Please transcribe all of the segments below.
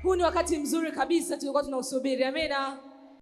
huu ni wakati mzuri kabisa tulikuwa tunausubiri amina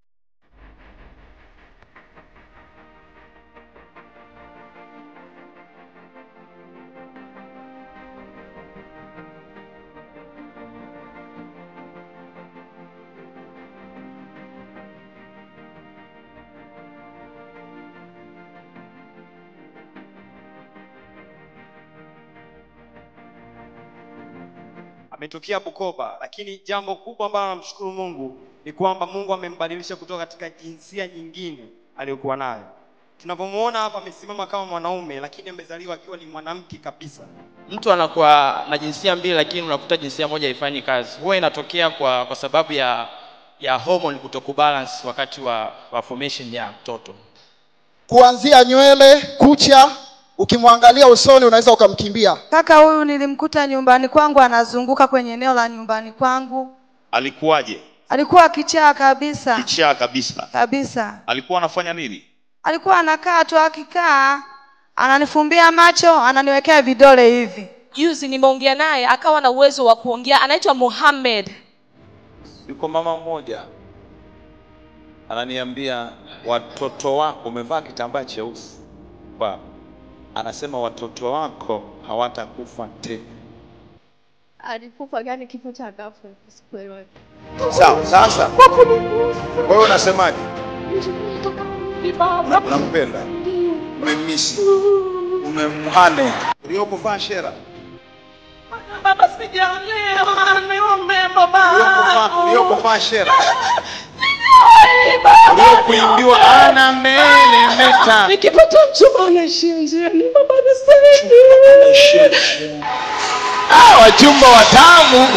ametokea Bukoba, lakini jambo kubwa ambalo namshukuru Mungu ni kwamba Mungu amembadilisha kutoka katika jinsia nyingine aliyokuwa nayo. Tunapomwona hapa amesimama kama mwanaume, lakini amezaliwa akiwa ni mwanamke kabisa. mtu anakuwa na jinsia mbili lakini unakuta jinsia moja haifanyi kazi huwa inatokea kwa kwa sababu ya ya hormone kutokubalance wakati wa, wa formation ya mtoto kuanzia nywele kucha ukimwangalia usoni unaweza ukamkimbia Kaka huyu nilimkuta nyumbani kwangu anazunguka kwenye eneo la nyumbani kwangu. alikuwaje Alikuwa kichaa kabisa kichaa kabisa kabisa. alikuwa anafanya nini Alikuwa anakaa tu, akikaa ananifumbia macho, ananiwekea vidole hivi. juzi nimeongea naye akawa na uwezo wa kuongea anaitwa muhamed yuko mama mmoja ananiambia watoto wako umevaa kitambaa cheusi Ba- anasema watoto wako hawatakufa tena alikufa gani kifo cha ghafla sikuelewa sawa sasa wewe unasemaje unampenda umemisi umemhane uliokuvaa shera Baba sijaolewa, niombe baba. Uliokuvaa- uliokuvaa shera uliokuimbiwa ana mbele meta Nikipata mchumba anaishia njiani, baba nisaidie. Ah, wachumba watamu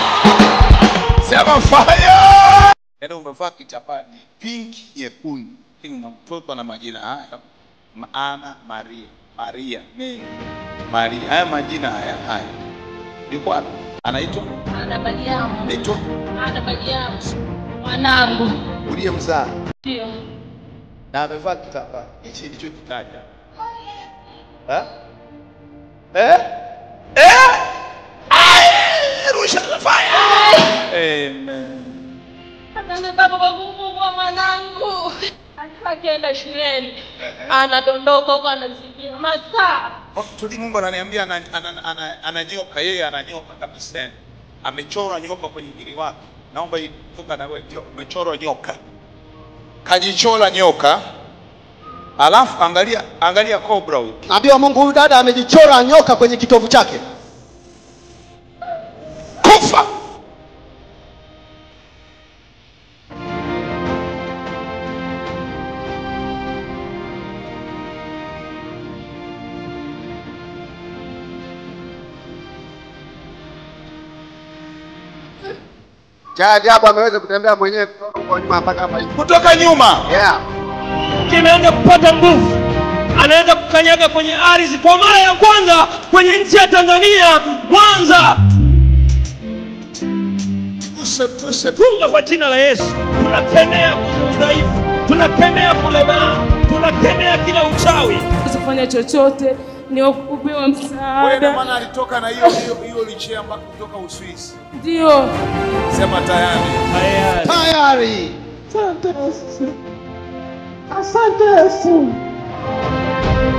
sema fire yaani umevaa kitambaa ni pinki nyekundu lakini na mtoto na majina haya maana maria maria ni maria haya majina haya haya yuko wapi anaitwa ana Mariamu anaitwa ana Mariamu mwanangu uliyemzaa ndio na amevaa kitambaa hichi ndicho kitaja Eh? Eh? Eh? Ai, rusha fire amen Asante baba kwa kumfungua mwanangu alikuwa akienda shuleni anadondoka huko anazidia masaa tuli mungu ananiambia ana- ana- ana- ananyoka yeye ananyoka kabisa amechora nyoka kwenye mwili wake naomba hii toka na wewe ndio umechorwa nyoka kajichora nyoka alafu angalia angalia cobra huyu naambiwa mungu huyu dada amejichora nyoka kwenye kitovu chake kufa cha ajabu ameweza kutembea mwenyewe kutoka huko nyuma mpaka hapa hivi. kutoka nyuma yeah. Kimeanza kupata nguvu, anaenda kukanyaga kwenye ardhi kwa mara ya kwanza kwenye nchi ya Tanzania, Mwanza. Funga kwa jina la Yesu, tunakemea kwenye udhaifu, tunakemea kulemaa, tunakemea kila uchawi. kufanya chochote ni kupewa wewe ndio msaada maana alitoka na hiyo hiyo hiyo lichea mpaka kutoka Uswisi ndio sema tayari tayari Asante Yesu. Asante Yesu.